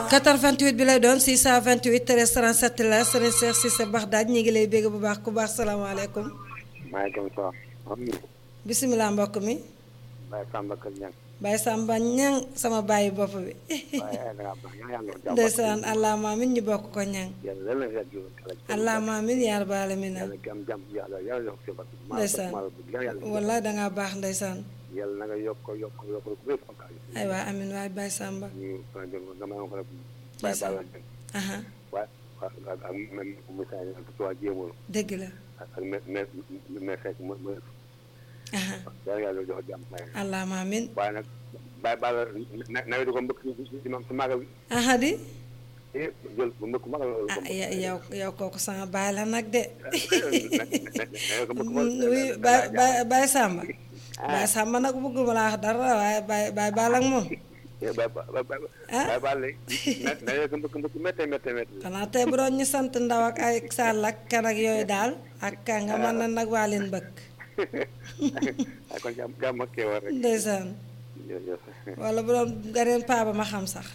88 bi lay doon 628 13 37 la sëriñ Cheikh Cissé Baxdaaj ñi ngi lay bégg bu baax ku baax salaamaaleykum. maaleykum salaam. bisimilah mbokk mi. Baye Samba Kër Ñang. Baye Samba ñang sama bàyyi bopp bi. waaye da ngaa baax yaa ngi jàmm. ndeysaan allahumma amin ñu bokk ko ñang yàlla lan la fekk yow. allahumma amin yaa rabbal aalamiin yàlla ki am jàmm yàlla yàlla yokk si bàtt. ndeysaan wallaay dangaa baax ndeysaan yàlla na nga yokk ko yokk ko yokk ko bu bépp fakkaay. ay waa amin waay Baye Samba. ñu ko dégg dama ko rek. Baye ndeysaan Balla Dieng. aha waaye ak ak même Moussa Dieng ak Touba Jéemul. dëgg la ak ak me me me fekk mu mu aha yàlla yàlla jox jàmm. allahumma amin waaye nag Baye Balla na nawet ko mbëkk si si si magal bi. aha di eh jël bu mbëkk magal la ko ah mbëkk. ya- yow yow kooku sama baay la nag de na ko mbëkk magal. oui Baye Baye Baye Samba Baye Samba nag bëgguma laa wax dara waaye Baye Baye Balla ak moom ba ba ba ba Ah. ba ba léegi na na yegg mbëkk mbëkk méttee méttee méttee. xanaa tey bu doon ñu sant ndaw ak ay sàll ak kan ak yooyu daal ak ka nga mën na nag waa leen bëgg ah kon jàmm jàmm ak kii war rek. ndeysaan jërëjëf. wala bu doon ganeen paa ba ma xam sax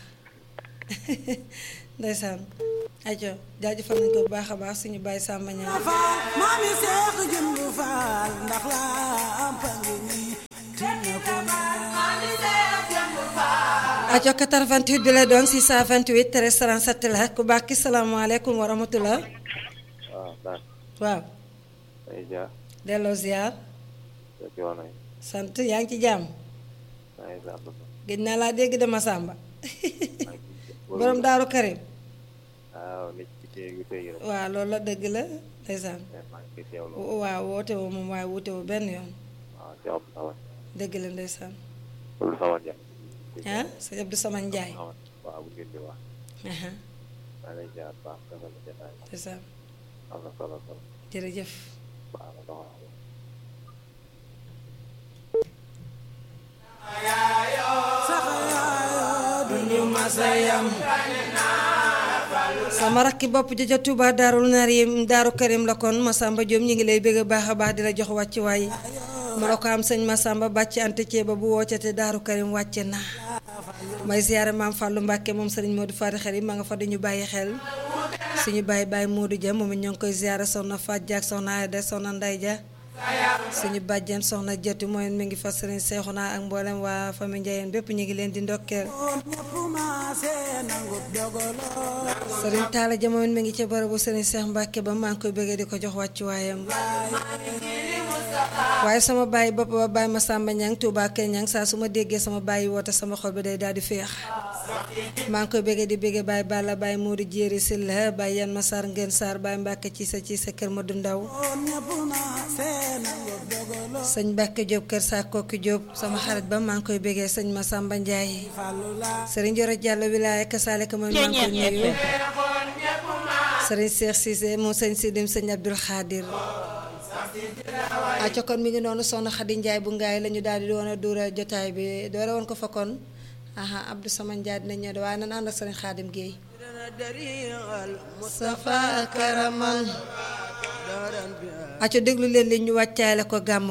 ndeysaan ajo jaajëfal nañ ko bu baax a baax suñu Baye Samba ñaar maami seex jëmbu faal ndax laa pangi nii tinna ko ajo 88 bi lay doon 628 13 37 la ku baax ki salaamaaleykum wa rahmatullah waaw daal waaw ay jaar delloo ziar sa coono yi sant yaa ngi ci jàmm maa ngi sant ba. gëj naa laa dégg dama Samba borom daaru Karim waaw nit ci téye gi téye rek. waaw loolu la dëgg la ndeysaan maa ngi koy teewlu. waaw woote woo moom waaye woote woo benn yoon waaw si Abdou Sawan. dëgg la ndeysaan Abdou Sawan Dieng. ah sëñ Abdou Sama Njaay Sawan waaw bu ngeen di wax. aha maa ngi lay jaar baax defal la jotaay. ndeysaan am na solo solo. jërëjëf baax na doxal. duñu masayam sama rakki bopp jaja Tuuba daarul naar yi daaru Karim la kon Masamba Diom ñi ngi lay bëgg baax a baax di la jox wàcc waay ma la ko am sëñ Masamba bàcc ante ceeba bu woccate daaru Karim wàcce na may ziyaare maam Fàllu Mbàkke moom sëriñ Modou Fari xel yi ma nga fa duñu bàyyi xel suñu bàyyi bàyyi Modou Dia moom it ñoo ngi koy ziyaare soxna Faat Ja ak soxna Ayda soxna Nday Ja suñu bàjjen soxna jëtu mooy mi ngi fa sëriñ Seexuna ak mboolem waa famille Njayeen bépp ñu ngi leen di ndokkeel ñëpp maase nangub dogolo sëriñ Taala Ja moom it mi ngi ca barabu sëriñ Seex Mbàkke ba maa ngi koy bëggee di ko jox wàccuwaayam waaye sama bàyyi bopp ba bàyyi ma Samba Ñang Tuubaa Kër Ñang saa su ma déggee sama bàyyi woote sama xol bi day daal di féex maa ngi koy bëggee di bëggee bàyyi Balla bàyyi Moodu Jéeri Silla bàyyi Yan ma Sarr Ngeen Sarr bàyyi Mbàkke ci sa ci sa kër ma du ndaw ñëpp maase nangub dogolo sëñ Mbàkke Jóob kër saa kokki Jóob sama xarit ba maa ngi koy bëggee sëñ ma Samba Njaay fallu la sëriñ Joro Jàllo wilaaya kasaaleka mooy maa ngi koy nuyu sëriñ Seex Siise moom sëñ Sidim sëñ Abdul Xaadir acca kon mi ngi noonu soxna Xadi Njaay bu ngaay la ñu daal di doon a duura jotaay bi doore woon ko fa kon aha Abdou Sama Njaay dina ñëw de waaye nan ànd ak sëriñ Xaadim Géey Mustafa Karaman acca déglu leen li ñu wàccaale ko gàmm